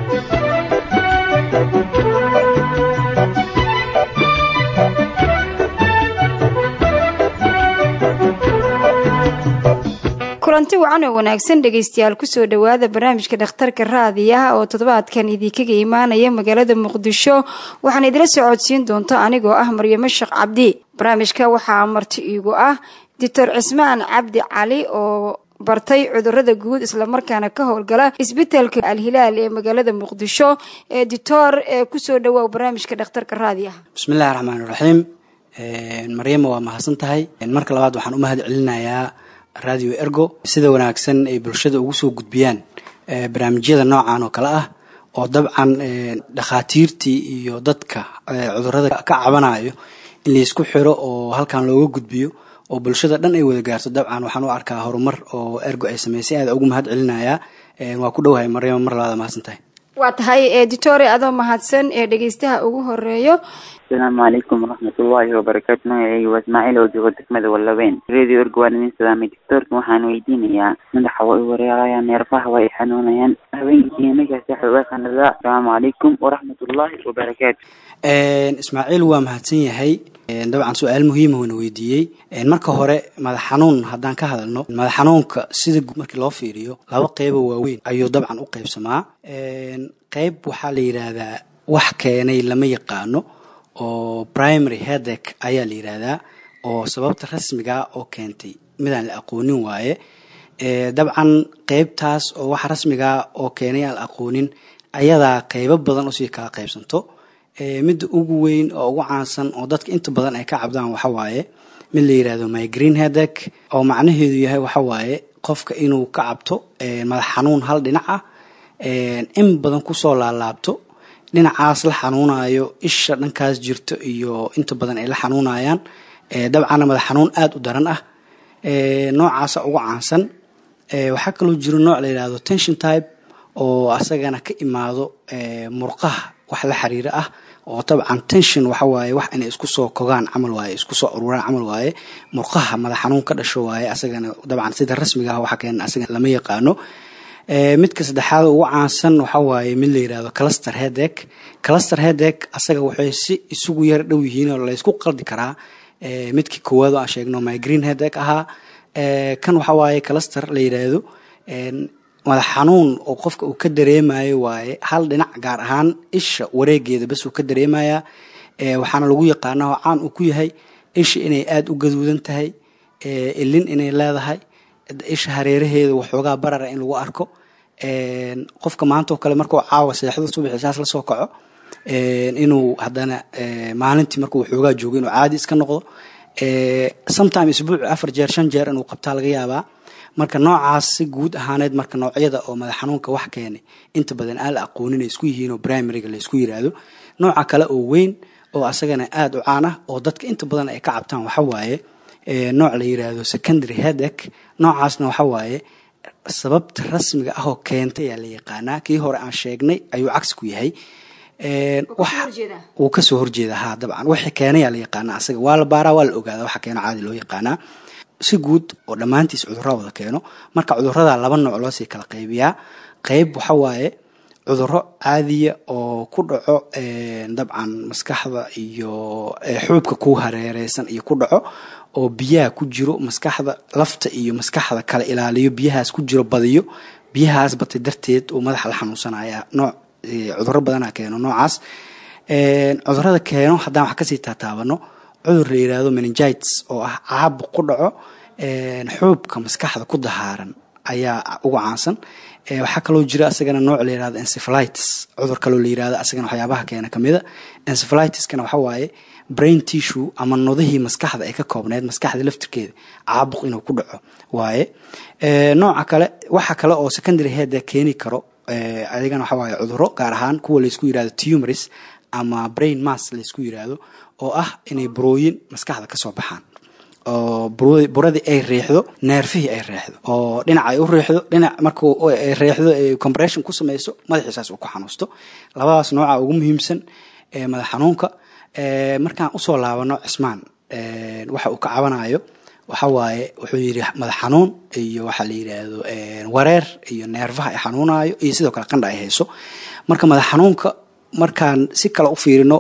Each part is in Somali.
kulanti wacan oo wanaagsan dhegaystayaal kusoo dhowaada barnaamijka dhakhtarka raadiyaha oo toddobaadkan idinkaga imaanaya magaalada muqdisho waxaan idila socodsiin doonta anigoo ah maryamo sheekh cabdi barnaamijka waxaa marti iigu ah doctor cismaan cabdi cali oo bartay cudurada guud islamarkaana ka howlgala isbitaalka alhilaal ee magaalada muqdisho ee dictor ee kusoo dhawaa barnaamijka dhakhtarka raadiyaha bismillahi raxmaan iraxiim maryamo waa mahadsan tahay marka labaad waxaan u mahad celinayaa radio ergo sida wanaagsan ay bulshada ugu soo gudbiyaan barnaamijyada noocan oo kale ah oo dabcan dhakhaatiirtii iyo dadka cudurada ka cabanayo in laysku xiro oo halkan looga gudbiyo oo bulshada dhan ay wada gaarto dabcan waxaan u arkaa horumar oo ergo ay sameysay aada ugu mahad celinayaa waa ku dhowahay maryamo mar labaad mahadsan tahay waa tahay editore adoo mahadsan ee dhegeystaha ugu horeeyo asalaamu calaykum waraxmatullaahi wabarakaatu magaceyga waa ismaaciil oo joogo degmada wallaweyn radio ergo waan idin salaamay doctoorka waxaan weydiinayaa madaxa waa i wareerayaan neerfaha waa i xanuunayaan habeenkii nagaas waxa uga qanadaa asalaamu calaykum waraxmatullaahi wabarakaatu ismaaciil waa mahadsan yahay dabcan su-aal muhiima wana weydiiyey marka hore madax xanuun haddaan ka hadalno madax xanuunka sida markii loo fiiriyo laba qeybo waaweyn ayuu dabcan u qeybsamaa qeyb waxaa la yidhaahdaa wax keenay lama yaqaano oo primary headack ayaa la yidhaahdaa oo sababta rasmiga oo keentay midaan la aqoonin waaye dabcan qeybtaas oo wax rasmiga oo keenay aan la aqoonin ayadaa qeybo badan usii kala qeybsanto midda ugu weyn oo ugu caansan oo dadka inta badan ay ka cabdaan waxa waaye mid la yidhaahdo migreen headack oo macnaheedu yahay waxa waaye qofka inuu ka cabto madax xanuun hal dhinac ah in badan kusoo laalaabto dhinacaas la xanuunayo isha dhankaas jirto iyo inta badan ay la xanuunayaan dabcanna madax xanuun aada u daran ah noocaasa ugu caansan waxaa kaloo jiro nooc la yidhaahdo tension type oo asagana ka imaado murqaha wax la xiriira ah oo dabcan tension waxa waaye wax inay isku soo kogaan camal waaye isku soo ururaan camal waaye murqaha madax xanuun ka dhasho waaye asagana dabcan sida rasmiga ah waxa keena asaga lama yaqaano midka saddexaad ugu caansan waxa waaye mid la yidhahdo cluster headack cluster headack asaga waxay si isugu yar dhow yihiin oo laysku qaldi karaa midkii koowaad oo aan sheegno migreen headack ahaa kan waxa waaye cluster la yidhaahdo madax xanuun oo qofka uu ka dareemayo waaye hal dhinac gaar ahaan isha wareegeeda bas uu ka dareemayaa waxaana lagu yaqaanaa oo caan uu ku yahay isha inay aada u gaduudan tahay ilin inay leedahay isha hareeraheeda waxoogaa barara in lagu arko qofka maanta oo kale markuu caawa seexdo subaxi saas lasoo kaco inuu haddana maalintii markuu waxoogaa joogo inuu caadi iska noqdo sometime isbuuc afar jeer shan jeer inuu qabtaa laga yaabaa marka noocaas si guud ahaaneed marka noocyada oo madax xanuunka wax keenay inta badan aan la aqoonin ay isku yihiin oo primaryga laysku yiraahdo nooca kale oo weyn oo asagana aada u caan ah oo dadka inta badan ay ka cabtaan waxa waaye nooc la yiraahdo secondary headack noocaasna waxa waaye sababta rasmiga ah oo keentay ayaa la yaqaanaa kii hore aan sheegnay ayuu cagsi ku yahay wuu kasoo horjeeda ha dabcan wixii keenayaa la yaqaanaa asaga waa la baaraa waa la ogaada waxa keeno caadi loo yaqaanaa si guud oo dhammaantiis cudurra wada keeno marka cudurrada laba nooc loosii kala qaybiyaa qeyb waxa waaye cudurro caadiya oo ku dhaco dabcan maskaxda iyo xuubka ku hareereysan iyo ku dhaco oo biyaha ku jiro maskaxda lafta iyo maskaxda kala ilaaliyo biyahaas ku jiro badiyo biyahaas batay darteed uu madaxa la xanuunsanaya nooc cudurro badana keeno noocaas cudurrada keeno haddaan wax kasii taataabano cudur la yiraahdo meningites oo ah caabuq ku dhaco xuubka maskaxda ku dahaaran ayaa ugu caansan waxaa kaloo jira asagana nooc la yirahdo encephalitis cudur kaloo la yirahdo asagana waxyaabaha keena kamida encephalitiskana waxa waaye brain tissue ama nodihii maskaxda ay ka koobneyd maskaxda laftirkeeda caabuq inuu ku dhaco waaye nooca kale waxa kale oo secondary heada keeni karo adigana waxa waaye cuduro gaar ahaan kuwa laysku yirahdo tumoris ama brain mass laysku yiraahdo oo ah inay burooyin maskaxda kasoo baxaan oo buradii ay riixdo neerfihii ay reexdo oo dhinac ay u riixdo dhinac markuu reexdo compression ku sameyso madaxiisaas uu ku xanuusto labadaas nooca ugu muhiimsan madax xanuunka markaan usoo laabano cismaan waxa uu ka cabanayo waxa waaye wuxuu yidhi madax xanuun iyo waxaa la yidhaahdo wareer iyo neerfaha ay xanuunayo iyo sidoo kale qandha ay hayso marka madax xanuunka markaan si kale u fiirino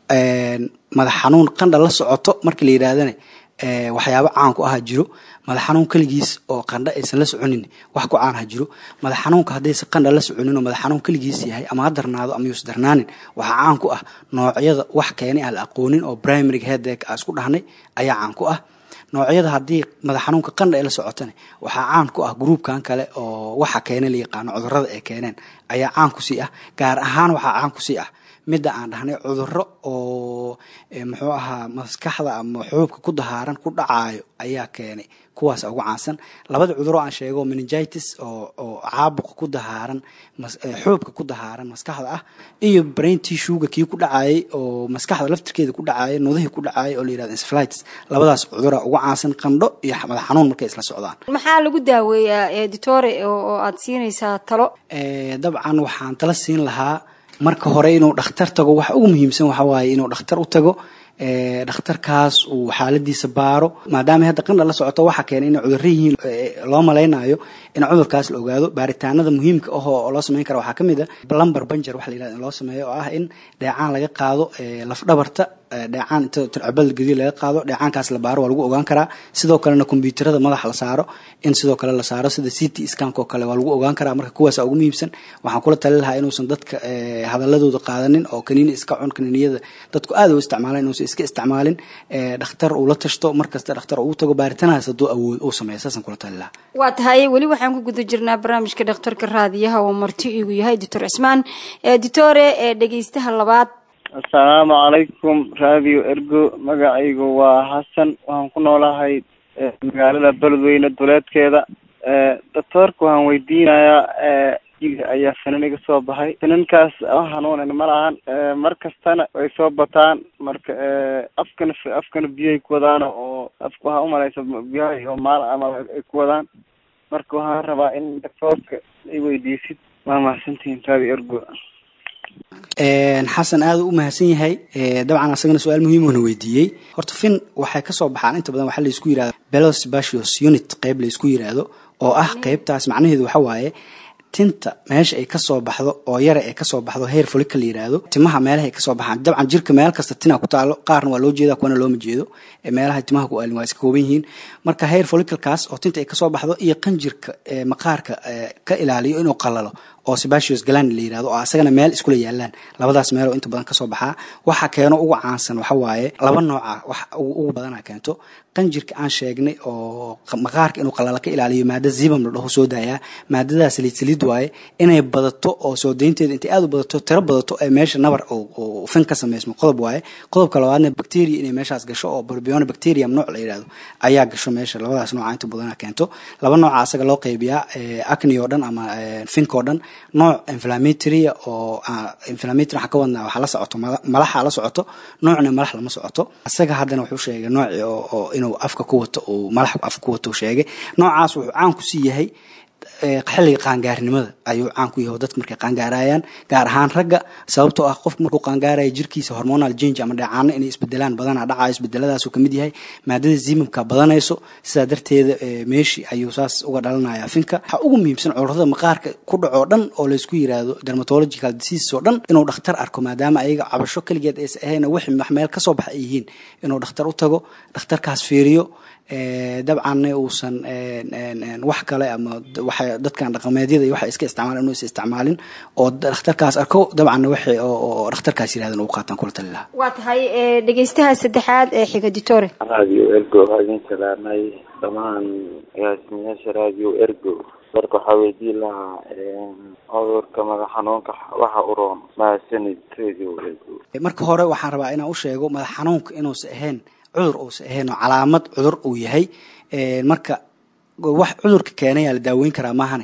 madax xanuun qandha la socoto markii la yidhaahdana waxyaabo caan ku aha jiro madax xanuun keligiis oo qandha aysan la soconin wax ku caan ha jiro madax xanuunka haddaysan qandha la soconin oo madax xanuun keligiis yahay ama ha darnaado ama yuus darnaanin waxaa caan ku ah noocyada wax keenay aan la aqoonin oo primary headache aan isku dhahnay ayaa caan ku ah noocyada haddii madax xanuunka qandha ay la socotana waxaa caan ku ah gruubkan kale oo waxa keenay la yaqaano cudurada ay keeneen ayaa caan ku sii ah gaar ahaan waxaa caan ku sii ah midda aan dhahnay cuduro oo muxuu ahaa maskaxda ama xuubka ku dahaaran ku dhacaayo ayaa keenay kuwaas ugu caansan labada cuduro aan sheego meningitis oo oo caabuqa ku dahaaran xuubka ku dahaaran maskaxda ah iyo brain tissuega kii ku dhacayay oo maskaxda laftirkeeda ku dhacayay nudihii ku dhacayay oo la yirahdo encephalitis labadaas cudura ugu caansan qandho iyo madax xanuun markay isla socdaan maxaa lagu daaweeyaa editore oo aad siinaysaa talo dabcan waxaan tala siin lahaa marka hore inuu dhakhtar tago waxa ugu muhiimsan waxa waaye inuu dhakhtar u tago dhakhtarkaas uu xaaladiisa baaro maadaama hadda qandha la socoto waxa keenay inay cudurro yihiin loo malaynayo in cudurkaas la ogaado baaritaanada muhiimka ah oo loo sameyn kara waxaa ka mid a lumbar banjer waxa la yirahda in loo sameeyo oo ah in dheecaan laga qaado lafdhabarta dheecaan inta tircabada gediya laga qaado dheecaankaas la baaro waa lagu ogaan karaa sidoo kalena kombyuutarada madaxa la saaro in sidoo kale la saaro sida ct scank oo kale waa lagu ogaan karaa marka kuwaasa ugu muhiimsan waxaan kula tali lahaa inuusan dadka hadaladooda qaadanin oo kaniini iska cun kaniiniyada dadku aad u isticmaalan inuusan iska isticmaalin dhakhtar uu la tashto markasta dhakhtar uu tago baaritaanahaas hadduu awood uu sameeyo saasaan kula tali lahaa waa tahay weli waxaan ku guda jirnaa barnaamijka dhakhtarka raadiyaha oo marti igu yahay doctor cismaan editore ee dhegeystaha labaad assalaamu calaykum radio ergo magacaygu waa xasan waxaan ku noolahay magaalada beledweyne duleedkeeda doctoorka waxaan weydiinayaa ayaa finan iga soo baxay finankaas hanuunan ma lahan mar kastana way soo bataan marka afkana afkana biyahay ku wadaan oo afka waxaa umalaysa biyahay oo maal amal ay ku wadaan marka waxaan rabaa in doctoorka i weydiisid waa mahadsantihiin radio ergo xasan aada u mahadsan yahay dabcan asagana su-aal muhiimuna weydiiyey horta fin waxay kasoo baxaan inta badan waxaa laisku yirahda belos basios unit qeyb laisku yiraahdo oo ah qeybtaas macnaheedu waxa waaye tinta meesha ay kasoo baxdo oo yara ay kasoo baxdo heer folika la yiraahdo timaha meelaha ay kasoo baxaan dabcan jirka meel kasta tina ku taalo qaarna waa loo jeeda kuwana looma jeedo meelaha timaha ku aalin waa iska kooban yihiin marka heer folicalkaas oo tinta ay kasoo baxdo iyo qanjirka maqaarka ka ilaaliyo inuu qalalo oo sebastios galand la yirahdo oo asagana meel iskula yaalaan labadaas meel oo inta badan kasoo baxaa waxa keeno ugu caansan waxa waaye laba nooca wax ugu badana keento qanjirka aan sheegnay oo maqaarka inuu qalala ka ilaaliyo maada zibam la dhaho soo daayaa maadadaas saliid saliid waaye inay badato oo soo daynteeda intay aad u badato tiro badato ee meesha nabar oo fin ka samaysmo qodob waaye qodobka labaadna bacteria inay meeshaas gasho oo borbiona bacterium nooc la yirahdo ayaa gasho meesha labadaas nooca inta badana keento laba nooca asaga loo qaybiyaa acne oo dhan ama fink oo dhan nooc inflammatory oo inflammatory waxaa ka wadnaa waxaa la socoto malaxa la socoto noocna malax lama socoto isaga haddana wuxuu sheegay nooci oo inuu afka ku wato uu malax afka ku wato sheegay noocaas wuxuu caan ku sii yahay xilliga qaangaarnimada ayuu caan ku yahay dadka markay qaangaarayaan gaar ahaan ragga sababtoo ah qofku markuu qaangaaraya jirkiisa hormonal change ama dheecaano inay isbedelaan badanaa dhacayo isbedeladaasuu kamid yahay maadada zimamka badanayso sidaa darteeda meeshii ayuu saas uga dhalanaya finka waxaa ugu muhiimsan cudurada maqaarka ku dhacoo dhan oo laysku yiraahdo dermatological disease oo dhan inuu dhakhtar arko maadaama ayaga cabasho keligeed aysa ahayn wix wax meel kasoo baxa ay yihiin inuu dhakhtar u tago dhakhtarkaas fiiriyo dabcanna uusan wax kale ama waxa dadkan dhaqameedyada iyo waxa iska isticmaalan inuu is isticmaalin oo dhakhtarkaas arko dabcanna wixii oo dhakhtarkaas yirahdan uu qaataan kula tali lahaa waa tahay dhegeystaha saddexaad ee xiga ditore radio ergo waa idin salaamay dhammaan agaasimayaasha radio ergo marka waxaa weydiin lahaa cudurka madax xanuunka waxa u roon mahadsanid radio ergo marka hore waxaan rabaa inaan u sheego madax xanuunka inuusan ahayn cudur uusan ahayn oo calaamad cudur uu yahay marka wax cudurka keenayaa la daaweyn karaa maahane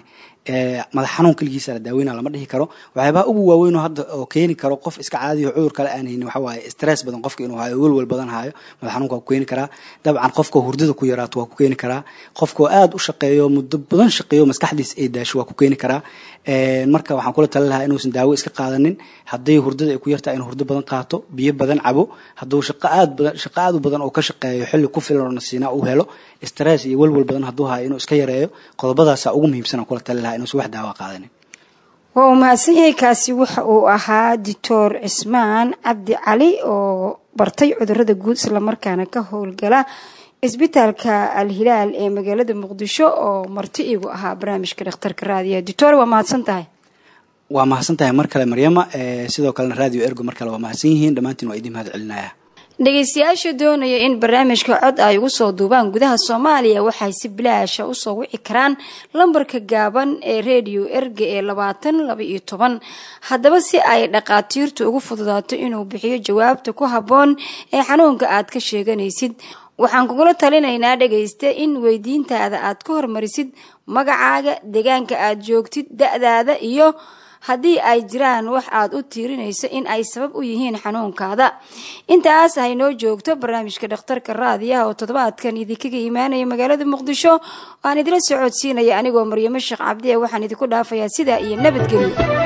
madax xanuun keligiisa la daaweyna lama dhihi karo waxyaabaha ugu waaweyn oo hadda oo keeni karo qof iska caadiyo cudur kale aan haynin waxa waaye stress badan qofka inuu hayo welwel badan hayo madax xanuunka waa ku keeni karaa dabcan qofka hurdada ku yaraato waa ku keeni karaa qofkoo aada u shaqeeyo muddo badan shaqeeyo maskaxdiis ay daasho waa ku keeni karaa marka waxaan kula tali lahaa inuusan daawo iska qaadanin hadday hurdada ay ku yartaa inuu hurdo badan qaato biyo badan cabo hadduu shaqo aad badan shaqo aad u badan oo ka shaqeeyo xilli ku filan oo nasiina uu helo stress iyo welwel badan hadduu hayo inuu iska yareeyo qodobadaasaa ugu muhiimsan aan kula tali lahaa inuusan wax daawo qaadanin waa uu mahadsan yahay kaasi waxa uu ahaa doctor cismaan cabdi cali oo bartay cudurada guud islamarkaana ka howlgala isbitaalka al-hilaal ee magaalada muqdisho oo marti igu ahaa barnaamijka dhakhtarka raadiyaha doctor waa mahadsan tahay waa mahadsan tahay mar kale maryama sidoo kalena radio ergo mar kale waa mahadsan yihiin dhammaantiin waa idin mahad celinaya dhegeystayaasha doonaya in barnaamijka cod ay ugu soo duubaan gudaha soomaaliya waxay si bilaasha usoo wici karaan lambarka gaaban ee redio erga ee labaatan laba iyo toban haddaba si ay dhaqaatiirtu ugu fududaato inuu bixiyo jawaabta ku habboon ee xanuunka aad ka sheeganaysid waxaan kugula talinaynaa dhegayste in weydiintaada aad ka hormarisid magacaaga deegaanka aad joogtid da-daada iyo haddii ay jiraan wax aad u tiirinayso in ay sabab u yihiin xanuunkaada intaas haynoo joogto barnaamijka dhakhtarka raadiyaha oo toddobaadkan idinkaga imaanaya magaalada muqdisho aan idila socodsiinaya anigoo maryamo sheekh cabdi e waxaan idinku dhaafayaa sidaa iyo nabadgelyo